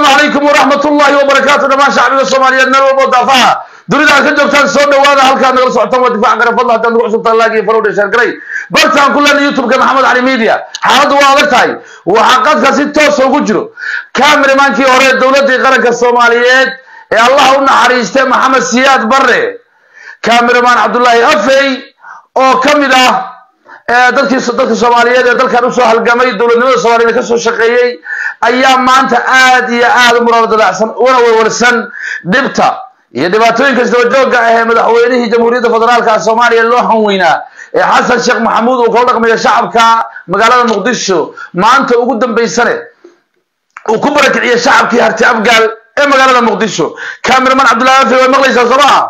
asalaamu calaykum waraxmat ullahi wabarakaatu dhamaan shacbiga soomaaliyeed meel walbo daafaha dunida aad ka joogtaan soo dhawaada halkaad nagala socotaan waa difaaca garafadla haddaad nagu cusubtaan laagi farowdha sheergaray bartaan ku leena youtube-ka maxamed cali media xaaladdu waa adag tahay waxaa qadka si toosa ugu jiro kameramaankii hore dowladdii qaranka soomaaliyeed ee allah u naxariistay maxamed siyaad barre cameraman cabdullaahi afey oo ka mid ah dadkii dadka soomaaliyeed ee dalkan usoo halgamay dowladnimada soomaaliyed kasoo shaqeeyey ayaa maanta aad iyo aad u muraadalacsan una warwarsan dhibta iyo dhibaatooyinka isdabajooga ah ee madaxweynihii jamhuuriyadda federaalka soomaaliya loo hanweynaa ee xasan sheekh maxamuud uu kala dhaqmayo shacabka magaalada muqdisho maanta ugu dambaysane uu ku barakiciyey shacabkii harti afgaal ee magaalada muqdisho cameraman cabdullahi afe way maqlaysaa soo maha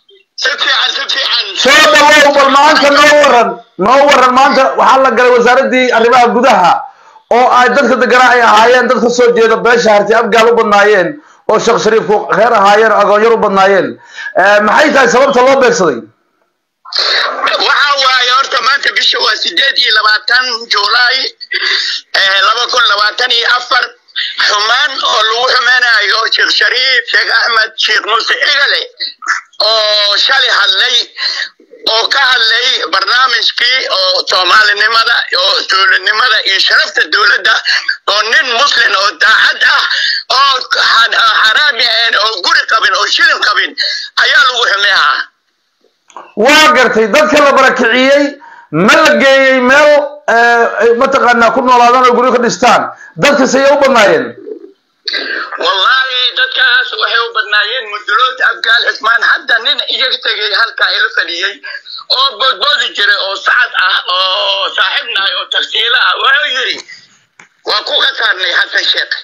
soo dhawow bal maanta noo waran noo waran maanta waxaa la galay wasaaradii arrimaha gudaha oo ay dadka deganaa ay ahaayeen dad ka soo jeeda beesha harti afgaal u badnaayeen oo sheekh shariifku reer ahaayeen oo agoonyar u badnaayeen maxay tahay sababta loo beegsaday waxa waaye horta maanta bisha waa sideed iyo labaatan julaay laba kun labaatan iyo afar xumaan oo lagu xumaynayo sheekh shariif sheekh axmed sheekh muuse egale oo shalay hadlay oo ka hadlay barnaamijkii oo soomaalinimada oo dowladnimada iyo sharafta dowladda oo nin muslim oo daacad ah oo xaraami ahayn oo guri qabin oo shilin qabin ayaa lagu xumeehaa waa gartay dadka la barakiciyey ma la geeyey meel mataqaanaa ku noolaadaan oo guryo ka dhistaan dadkas ayay u badnaayeen wallahi dadkaas waxay u badnaayeen mudulood abgaal cismaan hadda nin iyaga tegay halkaa ila fadhiyey oo boodboodi jiray oo sacad ah oo saaxiibnahay oo tagsiilo ah wuxuu yidhi waa ku khasaarnay xasan sheekh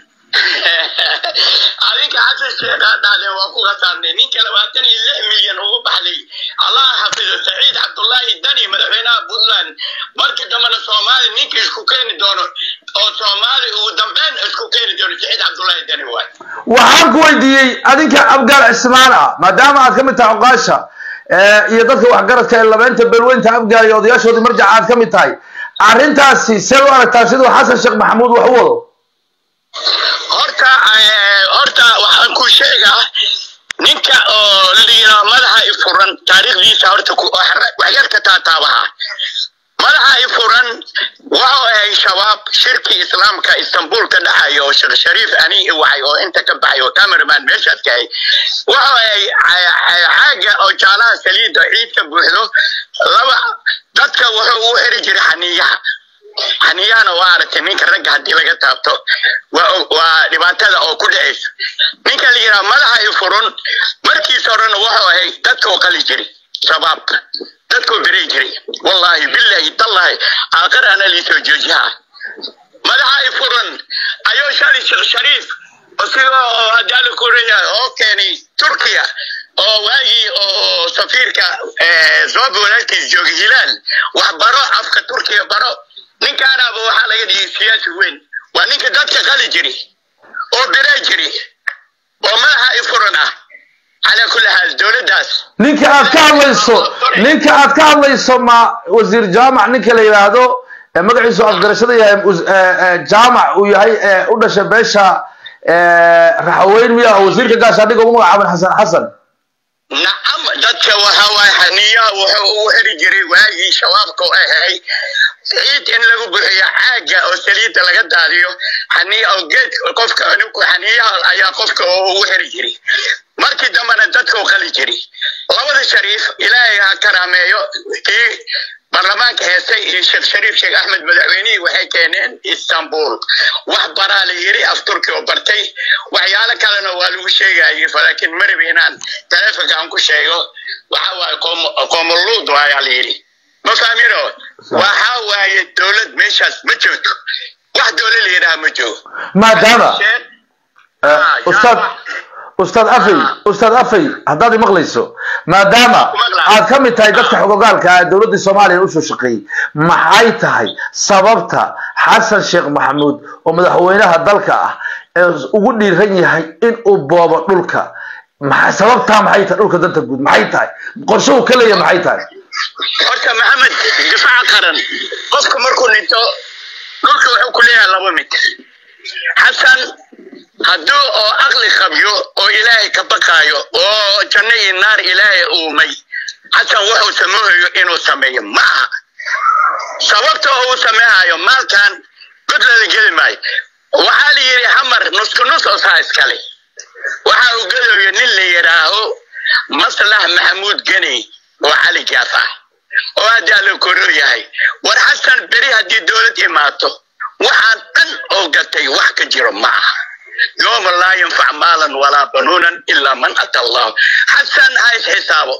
adinka xasan sheekhaa dhahdeen waa ku khasaarnay ninka labaatan iyo lix milyan ugu baxday allah xafido saciid cabdullaahi dani madaxweynaha puntland markii dambena soomaali ninka isku keeni doono oo soomaali ugu dambeyn isku keeni doono saciid cabdullaahi dani waay waxaan ku weydiiyey adinka abgaal cismaan ah maadaama aad ka mid tahay oqaasha iyo dadka waxgaradka ee labeynta beelweynta afgaal iyo odayaashoodii marjaca aad ka mid tahay arrintaasi see u aragtaa siduu xasan sheekh maxamuud wax u wado horta horta waxaan ku sheegaa ninka oo liina madaxa i furan taariikhdiisa horta waxyarka taataabaha madaxa i furan wuxuu ahay shabaab shirki islaamka istanbul ka dhaxayo oo sheekh shariif ani waxay oo inta ka baxay oo cameraman meeshaas ka hay wuxuu ahay xaaga oo jaalaha saliida ciidka buuxdo laba dadka wuxuu u xiri jiray xaniyaha xaniyahana waa aragtay ninka ragga haddii laga taabto waa dhibaatada oo ku dhacaysa ninka la yidhaha madaxa i furun markiisa horena wuxuu ahay dadka oo qali jiri shabaabka dadkoo beray jiray wallahi billahi tallahi aakhir ana liisoo joojihaa madaxa i furan ayuu shali sheekh shariif isiga oo hadaala kureya oo keenay turkiya oo waagii oo safiirka zoobi walaalkiis joogay hilaal wax baro afka turkiya baro ninkaanaaba waxaa laga dhigay siyaasi weyn waa ninka dadka qali jiri oo biraa jiri oo madaxa i furan ah calaa kulli xaal dowladdaas ninka aad ka hadlayso ninka aad ka hadlayso ma wasiir jaamac ninka la yidhaahdo magaciisu afgarashada yahay jaamac uu yahay u dhashay beesha raxaweyn miya oo wasiirka gaashaandhiga ugu magacaaban xasan xasan nacam dadka waxa waaye xaniyaha wuxuu ugu xiri jiray waagii shabaabka u ahay ciid in lagu buxiyo caaga oo saliidda laga daadiyo xaniya oo geed qofka ninku xaniyaha ayaa qofka ugu xiri jiray markii dambena dadka u qali jiray labada shariif ilaahay ha karaameeyo kii baarlamaanka heestay iyo sheekh shariif sheekh axmed madaxweynihii waxay keeneen istanbul wax baraa la yiri af turki oo bartay waxyaalo kalena waa lagu sheegayay laakiin marab inaan taleefonka aan ku sheego waxa waaye qoomoluud ayaa la yidhi ma fahmino waxa waaye dowlad meeshaas ma joogto wax dowlad la yidhaha ma joogo maadaama ustaad ustaad afey ustaad afey haddaad imaqlayso maadaama aad ka mid tahay dadka xogogaalka ah dowladdii soomaaliya usoo shaqeeyey maxay tahay sababta xasan sheekh maxamuud oo madaxweynaha dalka ah ee ugu dhiiran yahay in uu boobo dhulka sababtaa maxay tahay dhulka danta guud maxay tahay qorshe uu ka leeyahay maxay tahay horta maxamed difaaca qaran qofka markuu dhinto dhulka wuxuu ku leeyahay laba mid xasan hadduu oo aqli qabyo oo ilaahay ka baqaayo oo janno iyo naar ilaahay uumay xasan wuxuu sameehayo inuu sameeyo ma aha sababta uu sameehayo maalkan godlada geli maayo waxaa la yidhi hamar nusku nus oo saa iskale waxa uu gelayo nin la yidhaaho maslax maxamuud geni oo cali gaaf ah oo haddaa la koroo yahay war xasan beri haddii dowlad imaato waxaan dhan oo gatay wax ka jiro ma aha yooma laa yanfac maalan walaa banuunan ilaa man ata allahu xasan ha is xisaabo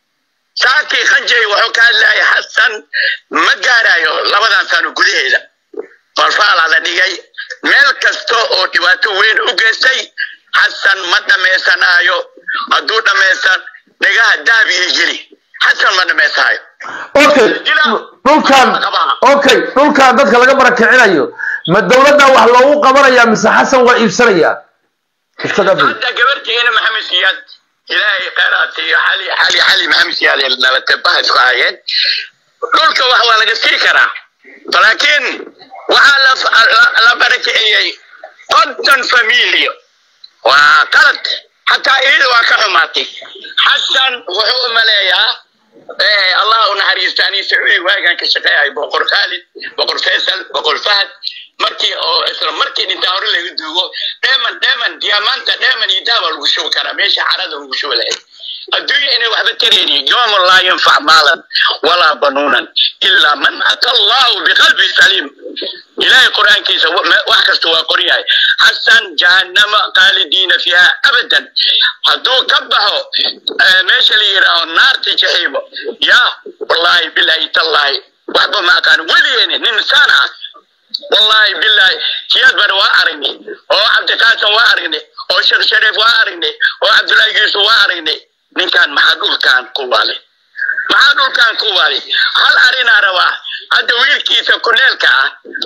saakii qanjay wuxuu ka hadlaya xasan ma gaarayo labadan sano gudaheeda falfaalaa la dhigay meel kasta oo dhibaato weyn u geystay xasan ma dhammaysanaayo hadduu dhammaysan dhagaha daabi iyo geli xasan ma dhammaysanayo okay dhulkan okay dhulkan dadka laga barakicinayo ma dowladda wax loogu qabanaya mise xasan waa iibsanaya ustad afay hadda gabartiina maxamed siyaad ilaahay khayraat iyo xali xali xali maxamed siyaad ee nabadbaha isku hayeen dhulka wax waa laga sii karaa laakiin waxaa la la- la barakiciyey konton familiyo waa qalad xataa iyada waa ka xumaatay xasan wuxuu u maleeyaa eh, allah u naxariisto anii sacuudi waagaan ka shaqeeyahay boqor khaalid boqor faysal boqor fahad markii oo isla markii dhintaa hore laga duugo dheeman dheeman diyaamaanta dheeman iyo daaba lagu shubi karaa meesha carada lagu shubi lahayd adduunya inay waxba taraynin yowma laa yanfac maalan walaa banuunan ilaa man ata allahu biqalbi saliim ilaahay qur-aankiisa wa- me- wax kasta waa qoran yahay xasan jahannama qaalidiina fiiha abadan hadduu ka baxo eh, meesha la yidhaaho naarta jaxiimo ya wallaahi bilaahi tallaahi waxba ma aqaan weligeeni nin saan ah wallaahi bilaahi siyaad bana waa aragnay oo cabdiqaasim waa aragnay oo sheekh shariif waa aragnay oo cabdullaahi yuusuf waa aragnay ninkan maxaa dhulkan ku waalay maxaa dhulkan ku waalay hal arinaa rabaa hadda wiilkiisa kuneelka ah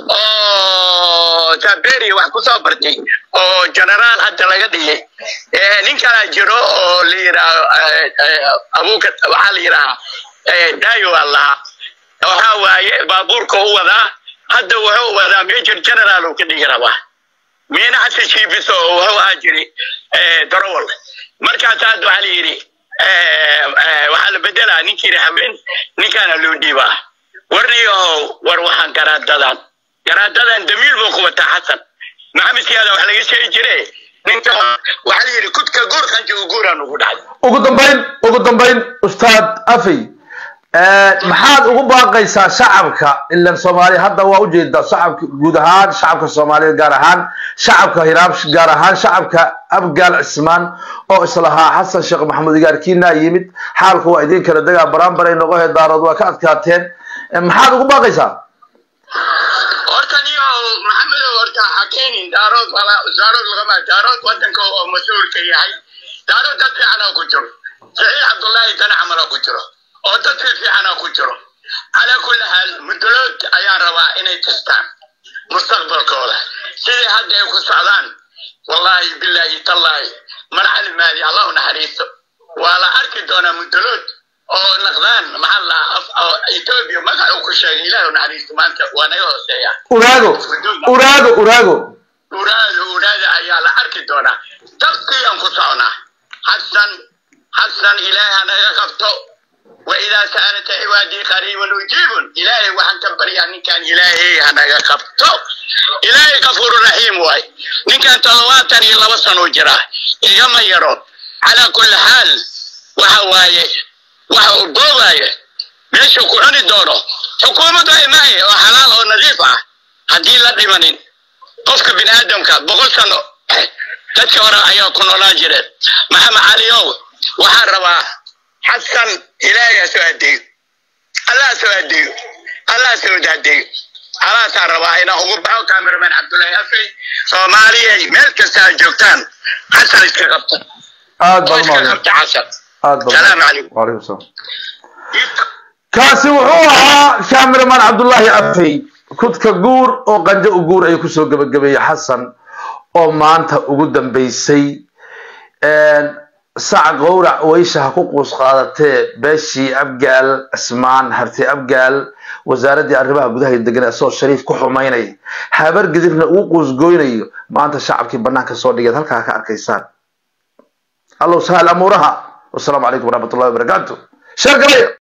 oo taberi wax kusoo bartay oo generaal hadda laga dhigay Eh, nin kalaa jiro oo la yidhaaho eh, eh, abuuka waxaa la yidhahaa eh, dayo waa lahaa waxaa waaye baabuurka u wadaa hadda wuxuu wadaa major general uu ka dhigi rabaa miina xasan shiibiso oo wuxuu ahaa jiri eh, darowal markaas hadda waxaa la yidhi eh, eh, waxaa la bedelaa ninkii yidhi haween ninkaana loo dhiibaa warniyahow war waxaan garaadadan garaadadan damiil buu ku wataa xasan maxamed siyaada wax laga sheegi jire ninka waxaa la yidhi kudka guur qanji u guuraan ugu dhacay ugu dambayn ugu dambayn ustaad afay eh, maxaad ugu baaqaysaa shacabka ilan soomaaliya hadda waa ujeedaa shacabka guud ahaan shacabka soomaaliyeed gaar ahaan shacabka hiraab gaar ahaan shacabka abgaal cismaan oo islahaa xasan sheekh maxamuud igaarkiina yimid xaalku waa idin kala degaa baraanbaray noqohe daarood waa ka adkaateen Eh, maxaad ugu baaqaysaa horta niyo maxamedow horta ha keenin daarood walaa daarood lagama daarood wadanka oo mas-uulka yahay daarood dad fiicana ku jiro saciid cabdullaahi dan camala ku jiro oo dad fi fiicana ku jiro calaa kulli xaal mudolood ayaan rabaa inay tastaan mustaqbalkooda sidii hadda ay ku socdaan wallaahi bilaahi tallaahi mar calimaadi allah u naxariisto waa la arki doonaa mudolood oo naqdaan maxaa la oo etoobiya magacuu ku sheegay ilaahi u naxariisto maanta waa naga hooseeya uraago uraago uraago uraada uraada ayaa la arki doonaa tabkiyaan ku soconaa xasan xasan ilaahay hanaga qabto waidaa sa'alata cibaadii qariibun ujiibun ilaahay waxaan ka baryaa ninkan ilaahay hanaga qabto ilaahay kafuuru raxiim waay ninkan toddobaatan iyo laba sano jira igama yaro calaa kulli xaal waxa waaye waxa uu boogaayo meesha ku cuni doono xukuumaddu ay maaye oo xalaal oo nadiif ah haddii la dhimanin qofka bini aadamka boqol sano dadkii hore ayaa ku noolaan jireen maxamed caliow waxaan rabaa xasan ilaahay ha soo adeeyo allah ha soo adeeyo allah ha soo adeeyo alaasaan rabaa inaan ugu baxo cameraman cabdullaahi afey soomaaliyay meel kasta aad joogtaan xasan iska qabta aad oo baan iska umahadsan qabta xasan aad baan salaamu calaykum وعليكم السلام kaasi wuxuu ahaa cameraman cabdullaahi afey kudka guur oo qanjo u guur ayuu kusoo gebagabeeyey xasan oo maanta ugu dambeysay sac gowrac weysha ha ku quus qaadatee beeshii abgaal cismaan harti abgaal wasaaraddii arrimaha gudaha degan asagoo shariif ku xumaynaya habar gidirna uu quusgoynayo maanta shacabkii banaanka soo dhigeed halkaa ka arkaysaan allow sahal amuuraha wasalaamu calaykum waraxmat ullahi wabarakaatu sheer galay